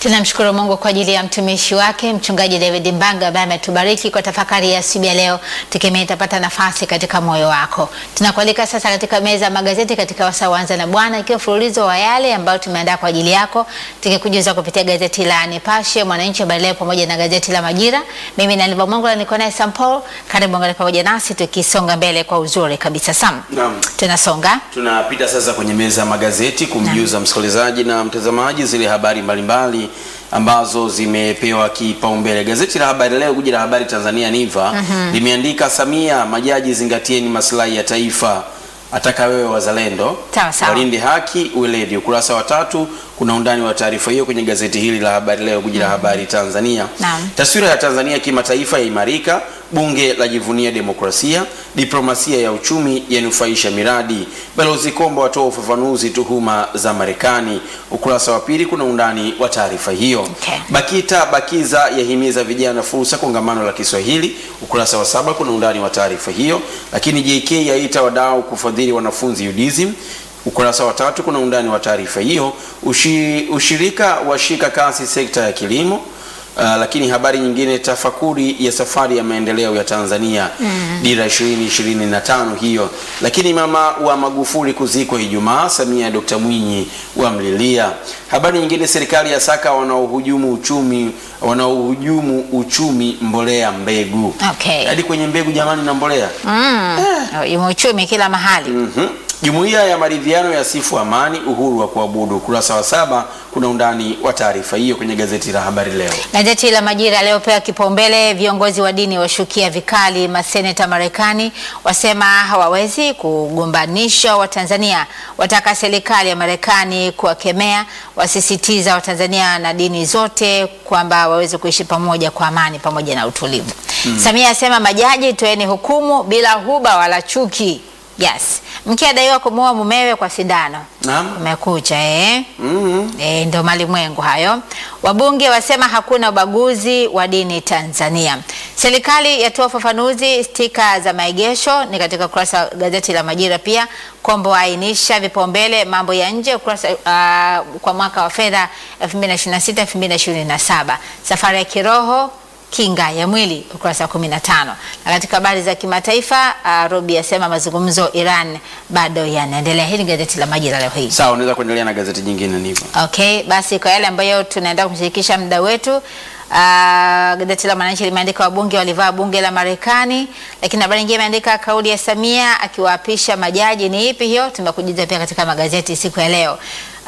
Tunamshukuru Mungu kwa ajili ya mtumishi wake mchungaji David Mbanga ambaye ametubariki kwa tafakari ya asubuhi ya leo, tukimea itapata nafasi katika moyo wako. Tunakualika sasa katika meza ya magazeti katika wasaa Anza na Bwana, ikiwa mfululizo wa yale ambayo tumeandaa kwa ajili yako, tukikujuza kupitia gazeti la Nipashe, Mwananchi, Habari Leo pamoja na gazeti la Majira. Mimi na Liva Mungu niko naye Sam Paul, karibu ngale pamoja nasi tukisonga mbele kwa uzuri kabisa. Sam, Naam. tunasonga Tunapita sasa kwenye meza ya magazeti kumjuza msikilizaji na mtazamaji zile habari mbalimbali ambazo zimepewa kipaumbele. Gazeti la Habari Leo, guji la habari Tanzania Niva limeandika Samia, majaji zingatieni maslahi ya taifa, ataka wewe wazalendo Sawa, sawa. walinde haki weledi. Ukurasa wa tatu kuna undani wa taarifa hiyo kwenye gazeti hili la Habari Leo, guji la habari Tanzania. Naam. Taswira ya Tanzania kimataifa yaimarika, bunge lajivunia demokrasia, diplomasia ya uchumi yanufaisha miradi, balozi Kombo watoa ufafanuzi tuhuma za Marekani. Ukurasa wa pili kuna undani wa taarifa hiyo. Okay. Bakita Bakiza yahimiza vijana fursa kongamano la Kiswahili. Ukurasa wa saba kuna undani wa taarifa hiyo. Lakini JK yaita wadau kufadhili wanafunzi UDSM. Ukurasa wa tatu kuna undani wa taarifa hiyo. Ushi, ushirika washika kasi sekta ya kilimo. Uh, lakini habari nyingine, tafakuri ya safari ya maendeleo ya Tanzania dira 2025 hiyo. Lakini mama wa Magufuli kuzikwa Ijumaa, Samia Dr. Mwinyi wamlilia. Habari nyingine, serikali ya saka wanaohujumu uchumi wanaohujumu uchumi mbolea mbegu. Okay. Hadi kwenye mbegu jamani na mbolea. mm. uchumi kila mahali Mhm. Jumuiya ya maridhiano ya sifu amani, uhuru wa kuabudu. Ukurasa wa saba kuna undani wa taarifa hiyo kwenye gazeti la Habari Leo. Gazeti la Majira aliyopewa kipaumbele, viongozi wa dini washukia vikali maseneta Marekani, wasema hawawezi kugombanisha Watanzania, wataka serikali ya Marekani kuwakemea, wasisitiza Watanzania na dini zote kwamba waweze kuishi pamoja kwa amani pamoja na utulivu. Samia asema majaji, toeni hukumu bila huba wala chuki. Yes, mke adaiwa kumuua mumewe kwa sindano. Naam. Umekucha eh? Mhm. E, ndo malimwengu hayo. Wabunge wasema hakuna ubaguzi wa dini Tanzania. Serikali yatoa ufafanuzi stika za maegesho, ni katika ukurasa wa gazeti la Majira. Pia Kombo ainisha vipaumbele mambo ya nje ukurasa, uh, kwa mwaka wa fedha 2026 2027. Safari ya kiroho kinga ya mwili ukurasa wa 15. Na katika habari za kimataifa uh, Robi asema mazungumzo Iran bado yanaendelea. Hili ni gazeti la Majira leo hii. Sawa, unaweza kuendelea na gazeti jingine nipo. Okay, basi kwa yale ambayo tunaenda kumshirikisha muda wetu Uh, gazeti la Mwananchi limeandika wabunge walivaa bunge la Marekani, lakini habari nyingine imeandika kauli ya Samia akiwaapisha majaji. Ni ipi hiyo? Tumekujuza pia katika magazeti siku ya leo.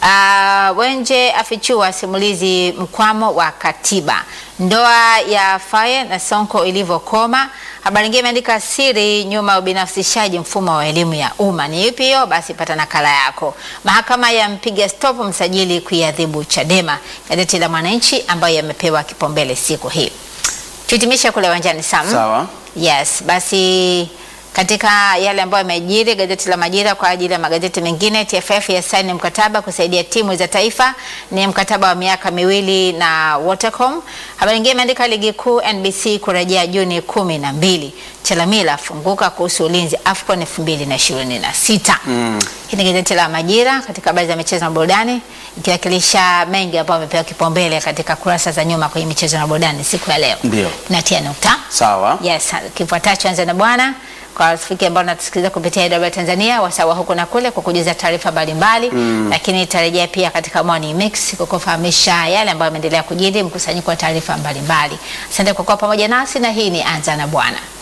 Uh, Wenje afichua simulizi mkwamo wa katiba, ndoa ya Faye na Sonko ilivyokoma. Habari nyingine imeandika siri nyuma ya ubinafsishaji mfumo wa elimu ya umma. Ni ipi hiyo? Basi pata nakala yako. Mahakama ya mpiga stop msajili kuiadhibu Chadema, gazeti la Mwananchi ambayo yamepewa kipaumbele siku hii. Tuhitimisha kule uwanjani Sam. Sawa. Yes, basi katika yale ambayo yamejiri, gazeti la Majira kwa ajili ya magazeti mengine, TFF yasaini mkataba kusaidia timu za taifa, ni mkataba wa miaka miwili na Watercom. Habari nyingine imeandika ligi kuu NBC kurejea Juni kumi na mbili. Chalamila afunguka kuhusu ulinzi AFCON 2026. Mm. Hii ni gazeti la Majira katika habari za michezo na burudani, ikiwakilisha mengi ambayo amepewa kipaumbele katika kurasa za nyuma kwenye michezo na burudani siku ya leo. Ndio. Natia nukta. Sawa. Yes, kifuatacho anza na bwana kwa rafiki ambao natusikiliza kupitia AWR Tanzania wasawa huko na kule kwa kujuza taarifa mbalimbali lakini itarejea pia katika Morning Mix kwa kufahamisha yale ambayo yameendelea kujiri, mkusanyiko wa taarifa mbalimbali. Asante kwa kuwa pamoja nasi na hii ni anza na bwana.